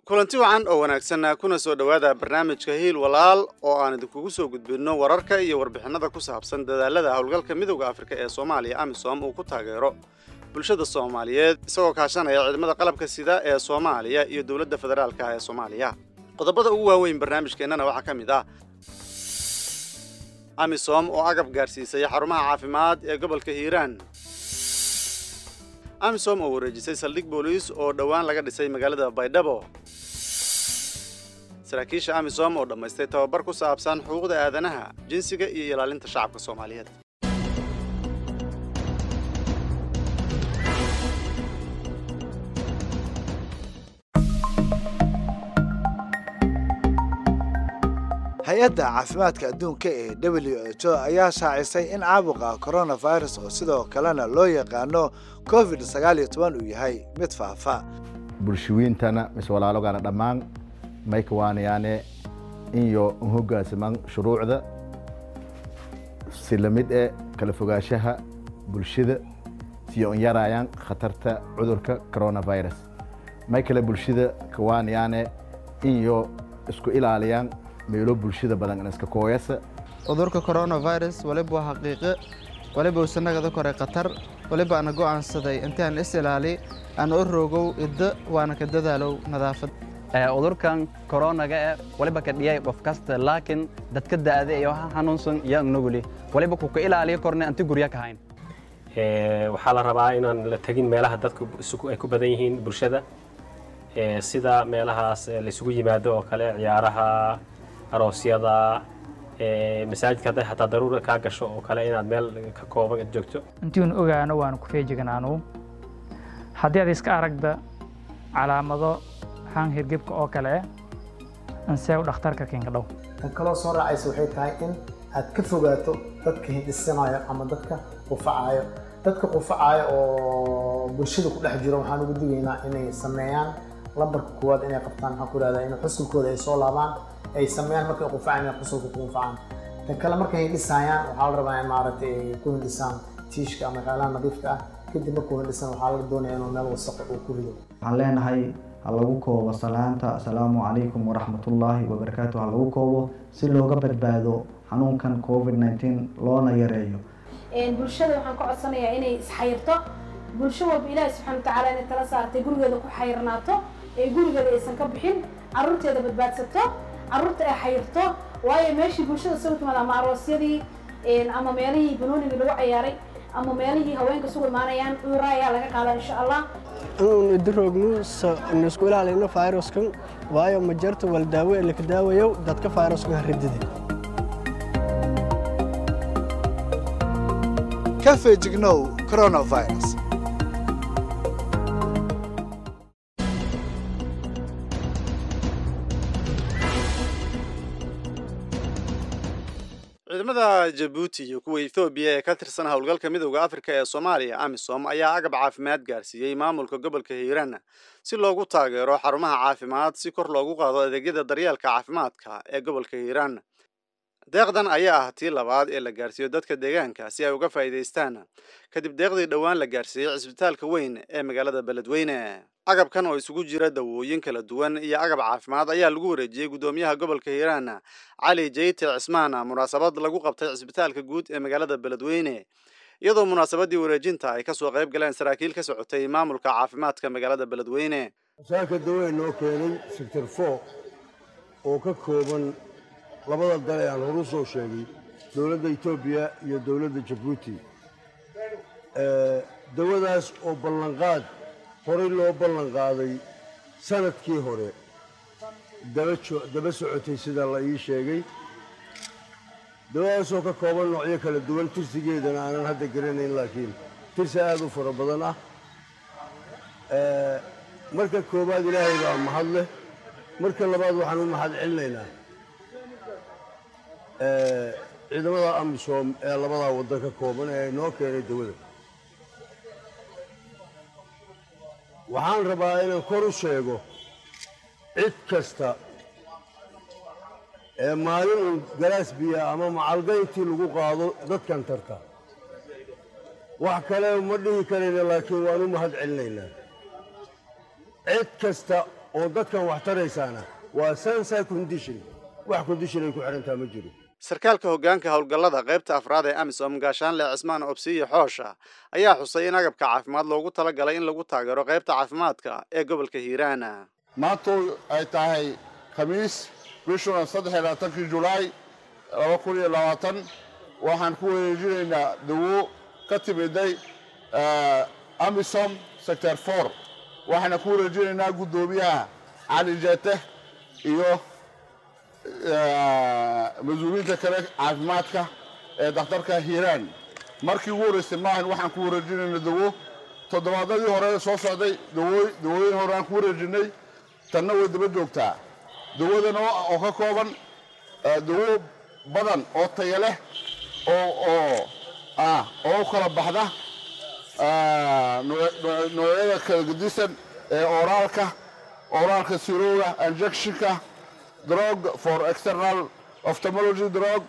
kulanti wacan oo wanaagsan kuna soo dhowaada barnaamijka hiil walaal oo aan idinkugu soo gudbinno wararka iyo warbixinada ku saabsan dadaalada howlgalka midowda afrika ee soomaaliya amisom uu ku taageero bulshada soomaaliyeed isagoo kaashanaya ciidamada qalabka sida ee soomaaliya iyo dowladda federaalka ee soomaaliya qodobada ugu waaweyn barnaamijkeennana waxaa ka mid ah amisom oo agab gaarsiisay xarumaha caafimaad ee gobolka hiiraan amisom oo wareejisay saldhig booliis oo dhowaan laga dhisay magaalada baydhabo saraakiisha amisom oo dhammaystay tababar ku saabsan xuquuqda aadanaha jinsiga iyo ilaalinta shacabka soomaaliyeed hay-adda caafimaadka adduunka ee w h o ayaa shaacisay in caabuqa coronavirus oo sidoo kalena loo yaqaano covid sagaal iyo toban uu yahay mid faafa bulshawiintana mise walaalogana dhammaan mayka waanayaane inyo un hogaansamaan shuruucda si lamid e kala fogaanshaha bulshada siyo un yaraayaan khatarta cudurka coronavirus may kale bulshada kawaanayaane inyo isku ilaaliyaan meelo bulshada badan iska kooyasa cudurka coronavirus waliba waa xaqiiqe waliba usanagada kore khatar waliba ana go'aansaday intaan is ilaali aan u rogow iddo waana ka dadaalow nadaafad cudurkan koronaga e waliba ka dhiyay qof kasta laakiin dadka da'da iyo waxa xanuunsan iyo nuguli waliba ku ka ilaaliyo korne anti gurya ka hayn waxaa la rabaa inaan la tegin meelaha dadku ay ku badan yihiin bulshada sida meelahaas laysugu yimaado oo kale ciyaaraha aroosyada masaajidka hadday xataa daruura kaa gasho oo kale inaad meel ka kooban joogto intiinu ogaano waanu ku feejiganaanu haddii aad iska aragda calaamado haan hirgebka oo kale anseew dhakhtarka kinka dhow tan kaloo soo raacaysa waxay tahay in aad ka fogaato dadka hindhisanayo ama dadka qufacayo dadka qufacayo oo bulshada ku dhex jiro waxaan ugu digaynaa inay sameeyaan lambarka koowaad inay qabtaan maxaan ku ihahdaa in xusulkooda ay soo laabaan ay sameeyaan markay qufacaan inay xusulka ku qufacaan tan kale markay hindhisayaan waxaa la rabaa in maaragtay ay ku hindhisaan tiishka ama meelaha nadiifka ah kadib markuu hindhisan waxaa la doonaya inuu meel wasaqo uu ku rido waxaan leenahay ha lagu koobo salaanta asalaamu calaykum waraxmatullaahi wabarakaatu ha lagu koobo si looga badbaado xanuunkan covid nteen loona yareeyo bulshada waxaan ka codsanayaa inay isxayirto bulsho walba ilaahi subxana watacaala inay tala saartay gurigeeda ku xayirnaato ee gurigeeda aysan ka bixin carruurteeda badbaadsato carruurta ay xayirto waayo meeshii bulshada soo timaada ama aroosyadii ama meelihii banoonigii lagu cayaaray ama meelihii haweenka isugu imaanayaan cudurra ayaa laga qaadaa insha allah inuun idiroogno isku ilaalino fayraskan waayo ma jarto wal daawo ee laka daawayo dadka fayraskan haridide ka feejignow coronavirus ciidamada jabuuti iyo kuwa ethoobiya ee ka tirsan howlgalka midowda afrika ee soomaaliya amisom ayaa agab caafimaad gaarsiiyey maamulka gobolka hiiraan si loogu taageero xarumaha caafimaad si kor loogu qaado adeegyada daryeelka caafimaadka ee gobolka hiiraan deeqdan ayaa ah tii labaad ee la gaarsiiyo dadka deegaanka si ay uga faa'iidaystaan kadib deeqdii dhowaan la gaarsiiyey cisbitaalka weyn ee magaalada beledweyne agabkan oo isugu jira dawooyin kala duwan iyo agab caafimaad ayaa lagu wareejiyey guddoomiyaha gobolka hiiraan cali jeyte cismaan munaasabad lagu qabtay cisbitaalka guud ee magaalada beledweyne iyadoo munaasabadii wareejinta ay kasoo qayb galeen saraakiil ka socotay maamulka caafimaadka magaalada beledweyne masaaka dawee noo keenay sector four oo ka kooban labada dal ee aan horu soo sheegay dowladda etoobiya iyo dowladda jabuuti dawadaas oo ballanqaad horey loo ballan qaaday sanadkii hore daba socotay sida la ii sheegay dawadaasoo ka kooban noocyo kala duwan tirsigeedana aanan hadda garanayn laakiin tirsi aad u fara badan ah marka koowaad ilaahay baa mahad leh marka labaad waxaan u mahad celinaynaa ciidamada amisom ee labadaa waddan ka kooban ee noo keenay dawada waxaan rabaa inaan kor u sheego cid kasta ee maalin un galaas biya ama macalgayntii lagu qaado dadkan tarta wax kale ma dhihi karayna laakiin waan u mahad celinaynaa cid kasta oo dadkan wax taraysaana waa sansa condition wax condition ay ku xidhantaa ma jiro sarkaalka hoggaanka howlgallada qaybta afraad ee amisom gaashaanle cismaan obsiye xoosha ayaa xusay in agabka caafimaad loogu talagalay in lagu taageero qaybta caafimaadka ee gobolka hiiraan maantu ay tahay khamiis bishuna saddex iyo labaatankii julaay laba kun iyo labaatan waxaan ku wareejinaynaa dawo ka timiday amisom sector for waxaana ku wareejinaynaa guddoomiyaha cali jeete iyo mas-uuliyiinta kale caafimaadka ee dakhtarka hiiraan markii ugu horreysay maahan waxaan ku wareejinayna dawo toddobaadadii hore soo socday dawooyin hore aan ku wareejinay tanna way daba joogtaa dawadan oo ka kooban dawo badan oo taya leh oo oo ah oo u kala baxda noocyada kala gedisan ee oraalka oraalka sirowga injectionka drug for external ophthalmology drug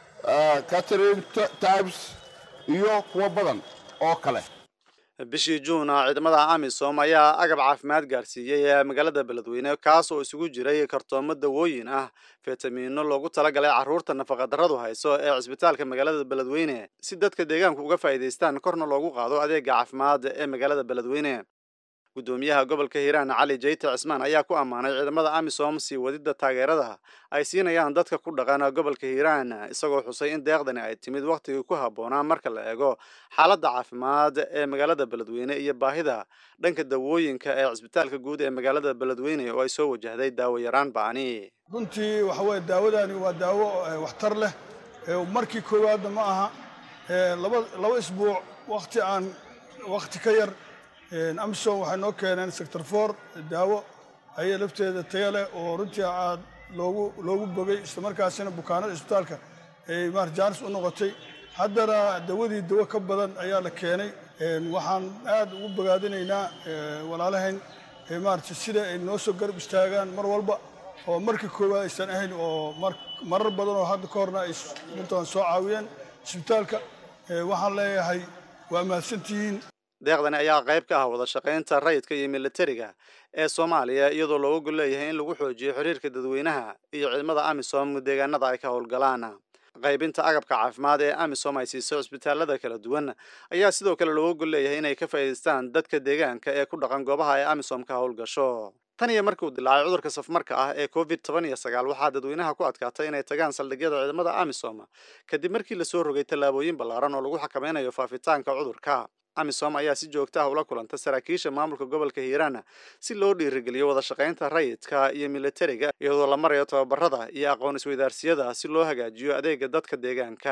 catering types iyo kuwo badan oo kale bishii juun ciidamada amisom ayaa agab caafimaad gaarsiiyey magaalada beledweyne kaas oo isugu jiray kartoomo dawooyin ah fitamiino loogu talagalay carruurta nafaqadarradu hayso ee cisbitaalka magaalada beledweyne si dadka deegaanku uga faa'iidaystaan korna loogu qaado adeega caafimaad ee magaalada beledweyne guddoomiyaha gobolka hiiraan cali jeyte cismaan ayaa ku ammaanay ciidamada amisom sii wadidda taageerada ay siinayaan dadka ku dhaqan gobolka hiiraan isagoo xusay in deeqdani ay timid wakhtigii ku habboonaa marka la eego xaaladda caafimaad ee magaalada beledweyne iyo baahida dhanka dawooyinka ee cisbitaalka guud ee magaalada beledweyne oo ay soo wajahday daawo yaraan ba'ani runtii waxa weye daawadani waa daawo waxtar leh markii koowaadna ma aha laba laba isbuuc wakhti aan wakhti ka yar amisom waxay noo keeneen sector for daawo ayay lafteeda taya leh oo runtii aad loogu loogu bogay islamarkaasina bukaanada isbitaalka ay maar jaanis u noqotay haddana dawadii dawo ka badan ayaa la keenay waxaan aad ugu bogaadinaynaa walaalahayn maarata sida ay noo soo garab istaagaan mar walba oo markii koowaad aysan ahayn oo marar badan oo hadda ka horna ay runtaan soo caawiyeen isbitaalka waxaan leeyahay waa mahadsantihiin deeqdani ayaa qayb ka ah wada shaqaynta rayidka iyo militariga ee soomaaliya iyadoo looga gol leeyahay in lagu xoojiyo xiriirka dadweynaha iyo ciidamada amisom deegaanada ay ka howlgalaan qaybinta agabka caafimaad ee amisom ay siiso cisbitaalada kala duwan ayaa sidoo kale looga gol leeyahay inay ka faa'iidaystaan dadka deegaanka ee ku dhaqan goobaha ay amisom ka howlgasho tan iyo markii uu dilaacay cudurka safmarka ah ee covid toban iyo sagaal waxaa dadweynaha ku adkaatay inay tagaan saldhigyada ciidamada amisom kadib markii lasoo rogay tallaabooyin ballaaran oo lagu xakameynayo faafitaanka cudurka amisom ayaa si joogta ah ula kulanta saraakiisha maamulka gobolka hiiraan si loo dhiirigeliyo wada shaqaynta rayidka iyo militariga iyadoo la marayo tababarada iyo aqoon isweydaarsiyada si loo hagaajiyo adeega dadka deegaanka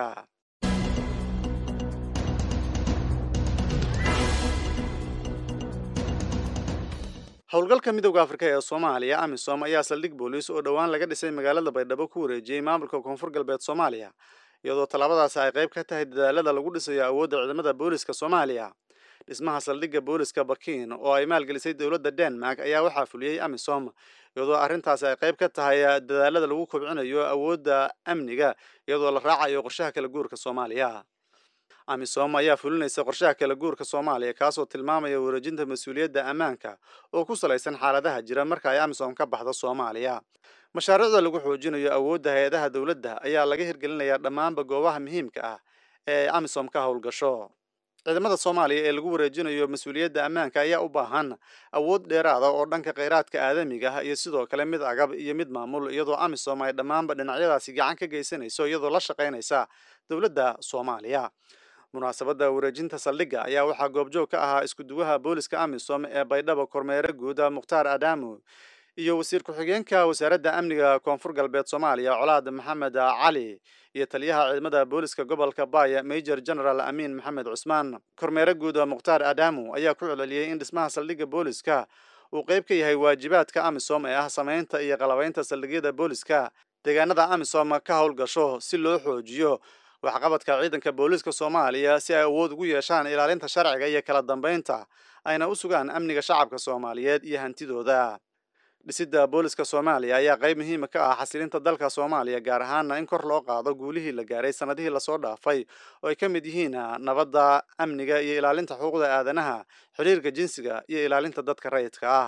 howlgalka midowda afrika ee soomaaliya amisom ayaa saldhig booliis oo dhowaan laga dhisay magaalada baydhabo ku wareejiyey maamulka koonfur galbeed soomaaliya iyadoo tallaabadaasi ay qayb ka tahay dadaalada lagu dhisayo awoodda ciidamada booliska soomaaliya dhismaha saldhigga booliska bakiin oo ay maalgelisay dowladda denmark ayaa waxaa fuliyey amisom iyadoo arrintaasi ay qayb ka tahay dadaalada lagu kobcinayo awoodda amniga iyadoo la raacayo qorshaha kala guurka soomaaliya amisom ayaa fulinaysa qorshaha kala guurka soomaaliya kaasoo tilmaamaya wareejinta mas-uuliyadda ammaanka oo ku salaysan xaaladaha jira marka ay amisom ka baxdo soomaaliya mashaariicda lagu xoojinayo awoodda hay-adaha dowladda ayaa laga hirgelinayaa dhammaanba goobaha muhiimka ah ee ay amisom ka howlgasho ciidamada soomaaliya ee lagu wareejinayo mas-uuliyadda ammaanka ayaa u baahan awood dheeraada oo dhanka kheyraadka aadamiga ah iyo sidoo kale mid agab iyo mid maamul iyadoo amisom ay dhammaanba dhinacyadaasi gacan ka geysanayso iyadoo la shaqaynaysa dowladda soomaaliya munaasabadda wareejinta saldhigga ayaa waxaa goobjoog ka ahaa iskuduwaha booliska amisom ee baydhabo kormeere guuda mukhtaar adamu iyo wasiir ku-xigeenka wasaaradda amniga koonfur galbeed soomaaliya colaad maxamed cali iyo taliyaha ciidamada booliska gobolka baaya major general amiin maxamed cusmaan kormeere guuda mukhtaar adamu ayaa ku celceliyey in dhismaha saldhigga booliska uu qayb ka yahay waajibaadka amisom ee ah samaynta iyo qalabaynta saldhigyada booliska deegaanada amisom ka howlgasho si loo xoojiyo waxqabadka ciidanka booliiska soomaaliya si ay awood ugu yeeshaan ilaalinta sharciga iyo kala dambeynta ayna u sugaan amniga shacabka soomaaliyeed iyo hantidooda dhisidda booliska soomaaliya ayaa qayb muhiima ka ah xasilinta dalka soomaaliya gaar ahaana in kor loo qaado guulihii la gaaray sanadihii lasoo dhaafay oo ay ka mid yihiin nabadda amniga iyo ilaalinta xuquuqda aadanaha xiriirka jinsiga iyo ilaalinta dadka rayidka ah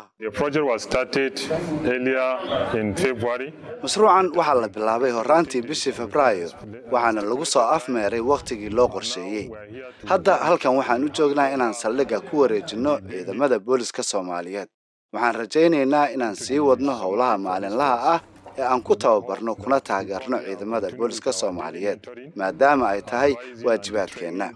mashruucan waxaa la bilaabay horaantii bishii febraayo waxaana lagu soo afmeeray wakhtigii loo qorsheeyey hadda halkan waxaan u joognaa inaan saldhigga ku wareejinno ciidamada booliska soomaaliyeed waxaan rajaynaynaa inaan sii wadno howlaha maalinlaha ah ee aan ku tababarno kuna taageerno ciidamada booliska soomaaliyeed maadaama ay tahay waajibaadkeenna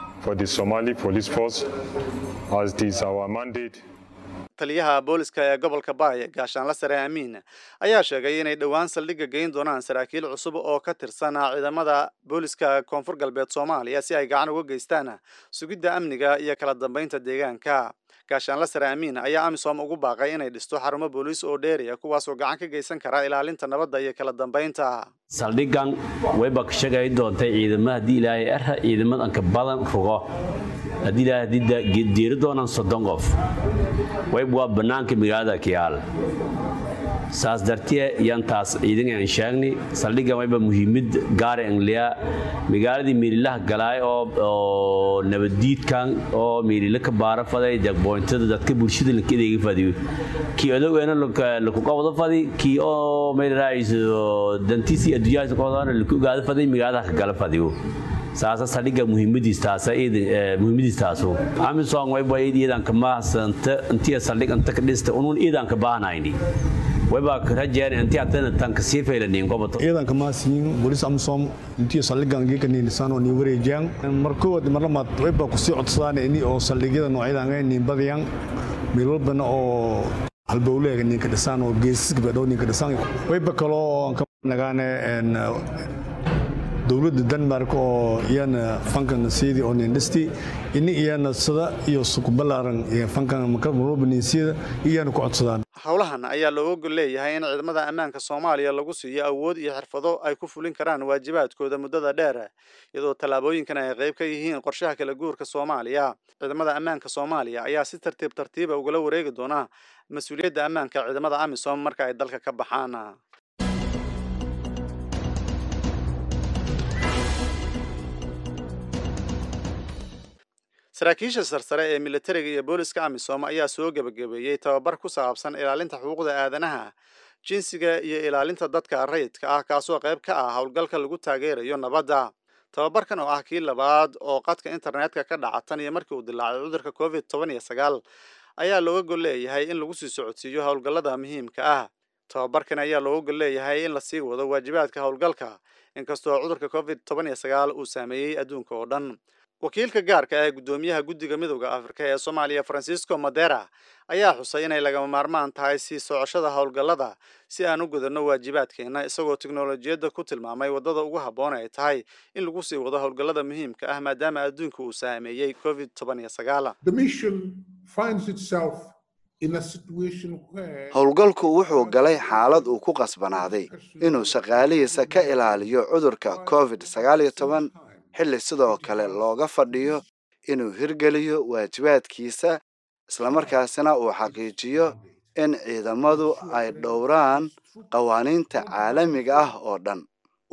taliyaha booliska ee gobolka baaya gaashaanla sare amiin ayaa sheegay inay dhowaan saldhigga geyn doonaan saraakiil cusub oo ka tirsan ciidamada booliska koonfur galbeed soomaaliya si ay gacan uga geystaan sugidda amniga iyo kala dambeynta deegaanka gaashaanla sare amiin ayaa amisom ugu baaqay inay dhisto xarumo booliis oo dheeriya kuwaasoo gacan ka geysan kara ilaalinta nabadda iyo kala dambeynta saldhiggan wayba ka shaqay doontay ciidamada haddii ilaahay erha ciidamadanka badan rugo haddii ilaahay haddii diiri doonaan soddon qof wayb waa bannaanka magaalada kiyaal saas dartee yantaas ciidan aan sheegnay saldhiggan wayba muhiimad gaara angliya magaaladii miirilaha galaay oo nabaddiidkan oo miirila ka baara faday jagboyntada dadka bulshada laka adeega fadiyo kii odogeena laku qabado fadi kii oo mayraayiso dantiisii adduunyahaas qabadana laku ogaado faday magaalada ka gala fadiyo saasa saldhigga muhiimadiis taasa muhiimadiis taasu amisom wayba iidanka mahasanta intiya saldhig inta ka dhista unun iidanka baahnayni wayba rajeen intii atana tanka sii faylanin goboto ciidanka maasiin bolis amisom intii saldhiggan geeka niinisaan oo nii wareejiyaan markood marlamaad wayba kusii codsadaan ini oo saldhigyada noocyadan ay niin badiyaan meel walbana oo halbowleega ninka dhisaan oo geesiska badhow ninka dhisaan wayba kaloo ka nagaane dowladda denmark oo iyana fankan siidii oo nindhisti ini iyana sida iyo sukubalaaran iyo fankan marwalbanisiida iyana ku codsadaan howlahan ayaa looga gol leeyahay in ciidamada ammaanka soomaaliya lagu siiyo awood iyo xirfado ay ku fulin karaan waajibaadkooda muddada dheer iyadoo tallaabooyinkan ay qayb ka yihiin qorshaha kala guurka soomaaliya ciidamada ammaanka soomaaliya ayaa si tartiib tartiiba ugala wareegi doona mas-uuliyadda ammaanka ciidamada amisom marka ay dalka ka baxaan saraakiisha sarsare ee militariga iyo booliska amisom ayaa soo gebagabeeyey tababar ku saabsan ilaalinta xuquuqda aadanaha jinsiga iyo ilaalinta dadka rayidka ah kaasoo qayb ka ah howlgalka lagu taageerayo nabadda tababarkan oo ah kii labaad oo qadka internetka ka dhaca tan iyo markii uu dilaacay cudurka covid toban iyo sagaal ayaa looga gol leeyahay in lagu sii socodsiiyo howlgallada muhiimka ah tababarkan ayaa looga gol leeyahay in lasii wado waajibaadka howlgalka inkastoo cudurka covid toban iyo sagaal uu saameeyey adduunka oo dhan wakiilka gaarka ee guddoomiyaha guddiga midowda afrika ee soomaaliya francisco madera ayaa xusay inay lagama maarmaan tahay sii socoshada howlgallada si aan u gudanno waajibaadkeenna isagoo teknolojiyadda ku tilmaamay waddada ugu habboon ay tahay in lagu sii wado howlgallada muhiimka ah maadaama adduunka uu saameeyey covid toban iyo sagaal howlgalku wuxuu galay xaalad uu ku qasbanaaday inuu shaqaalihiisa ka ilaaliyo cudurka covid sagaal iyo toban xilli sidoo kale looga fadhiyo inuu hirgeliyo waajibaadkiisa islamarkaasina uu xaqiijiyo in ciidamadu ay dhowraan qawaaniinta caalamiga ah oo dhan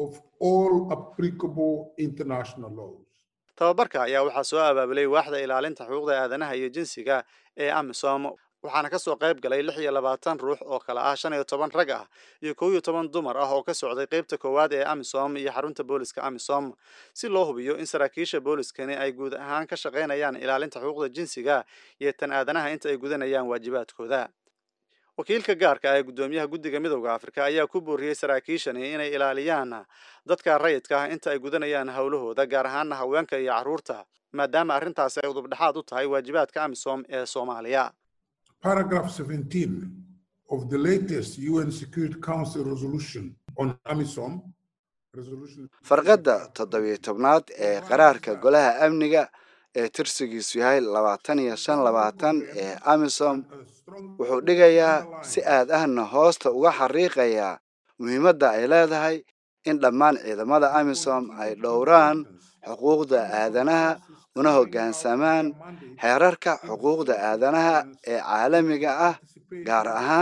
tababarka ayaa waxaa soo abaabulay waaxda ilaalinta xuquuqda aadanaha iyo jinsiga ee amisom waxaana kasoo qayb galay lix iyo labaatan ruux oo kale ah shan iyo toban rag ah iyo kow iyo toban dumar ah oo ka socday qeybta koowaad ee amisom iyo xarunta booliska amisom si loo hubiyo in saraakiisha booliskani ay guud ahaan ka shaqaynayaan ilaalinta xuquuqda jinsiga iyo tan aadanaha inta ay gudanayaan waajibaadkooda wakiilka gaarka ah ee guddoomiyaha guddiga midowda afrika ayaa ku booriyey saraakiishani inay ilaaliyaan dadka rayidka ah inta ay gudanayaan howlahooda gaar ahaana haweenka iyo carruurta maadaama arrintaasi ay udubdhexaad u tahay waajibaadka amisom ee soomaaliya Paragraph 17 of the latest UN Security Council resolution on AMISOM farqadda toddobiyo tobnaad ee qaraarka golaha amniga ee tirsigiisu yahay labaatan iyo shan labaatan ee amisom wuxuu dhigayaa si aad ahna hoosta uga xariiqayaa muhiimadda ay leedahay in dhammaan ciidamada amisom ay dhowraan xuquuqda aadanaha una hoggaansamaan xeerarka xuquuqda aadanaha ee caalamiga ah gaar ahaan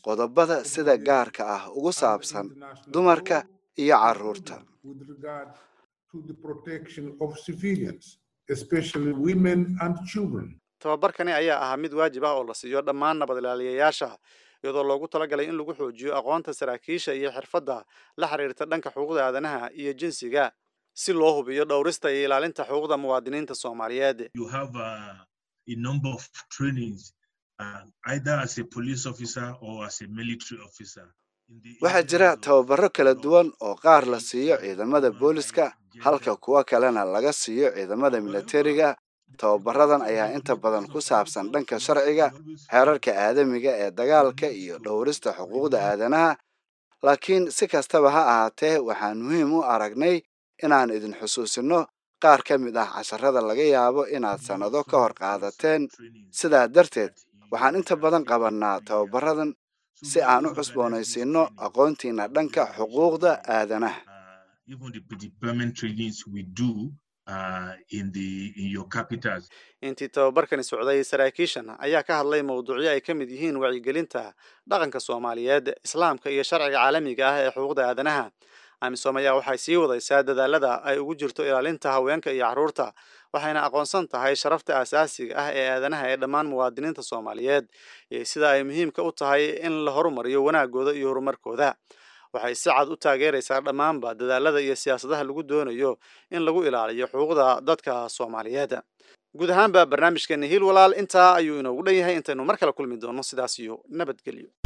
qodobada sida gaarka ah ugu saabsan dumarka iyo carruurta with regard to the protection of civilians, especially women and children. tababarkani ayaa ahaa mid waajib ah oo la siiyo dhammaan nabad ilaaliyayaasha iyadoo loogu talagalay in lagu xoojiyo aqoonta saraakiisha iyo xirfadda la xiriirta dhanka xuquuqda aadanaha iyo jinsiga si loo hubiyo dhowrista iyo ilaalinta xuquuqda muwaadiniinta soomaaliyeed You have uh, a number of trainings, uh, either as a police officer or as a military officer. waxaa jira tababaro kala duwan oo qaar la siiyo ciidamada booliska halka kuwa kalena laga siiyo ciidamada militariga tababaradan ayaa inta badan ku saabsan dhanka sharciga xeerarka aadamiga ee dagaalka iyo dhowrista xuquuqda aadanaha laakiin si kastaba ha ahaatee waxaan muhiim u aragnay inaan idin xusuusino qaar ka mid ah casharada laga yaabo inaad sannado ka hor qaadateen sidaa darteed waxaan inta badan qabannaa tababaradan si aan u cusboonaysiinno aqoontiina dhanka xuquuqda aadanaha Even the, the permanent trainings we do uh, in the in your capitals. intii tababarkani socday saraakiishan ayaa ka hadlay mowduucyo ay ka mid yihiin wacyigelinta dhaqanka soomaaliyeed islaamka iyo sharciga caalamiga ah ee xuquuqda aadanaha amisom ayaa waxay sii wadaysaa dadaalada ay ugu jirto ilaalinta haweenka iyo carruurta waxayna aqoonsan tahay sharafta aasaasiga ah ee aadanaha ee dhammaan muwaadiniinta soomaaliyeed iyo sida ay muhiimka u tahay in la horumariyo wanaagooda iyo horumarkooda waxay si cad u taageeraysaa dhammaanba dadaalada iyo siyaasadaha lagu doonayo in lagu ilaaliyo xuquuqda dadka soomaaliyeed guud ahaanba barnaamijkeeni hiil walaal intaa ayuu inoogu dhan yahay intaynu mar kale kulmi doono sidaas iyo nabadgelyo